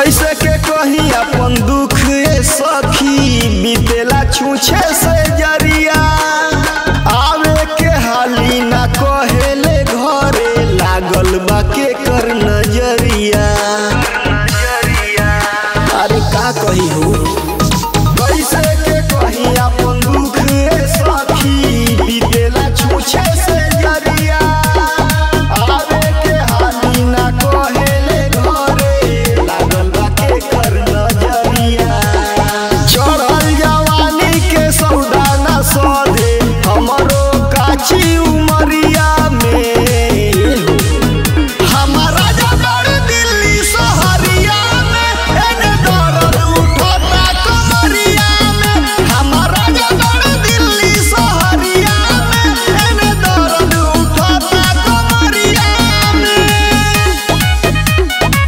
कैसे के कही अपन दुख ए सखी बीतेला छूछे से जरिया आवे के हाली ना कहेले घरे लागल बा के कर नजरिया अरे का कही हो कैसे के कही अपन दुख ए सखी बीतेला छूछे से जरिया आवे के हाली ना कहेले घरे लागल बा के कर नजरिया चढ़ल जवानी के सौदा ना सधे हमरो काची उमरिया में हमारा जबर दिल्ली सहरिया में एने दर्द उठता कमरिया में हमारा जबर दिल्ली सहरिया में एने दर्द उठता कमरिया में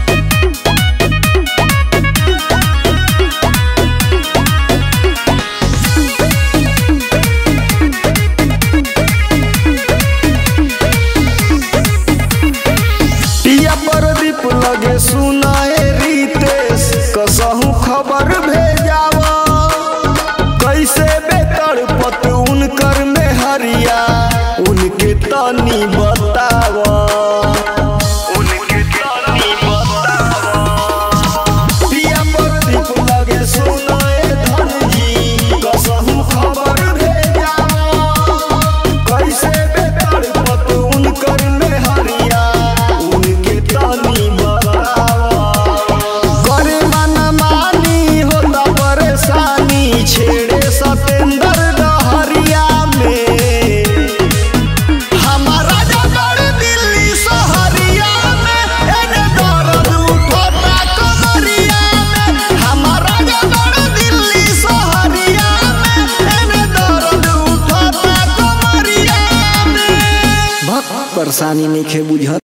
पिया प्रदीप लगे सुनाए रितेश कसहू खबर भेजाव कैसे बेतर पत उनकर में हरिया उनके तनी बताव उनके तनी बताव पिया प्रदीप लगे सुनाए धनजी कसहू खबर भेजाव कैसे बेतर पत उनकर में हरिया उनके तनी बतावा करे मन मानी होता परेशानी छेड़े सतेंद्र डहरिया में हमारा जबर दिल्ली सहरिया में एने दर्द उठता कमरिया में हमारा जबर दिल्ली सहरिया में एने दर्द उठता कमरिया में भक्त परेशानी नहीं खे बुझत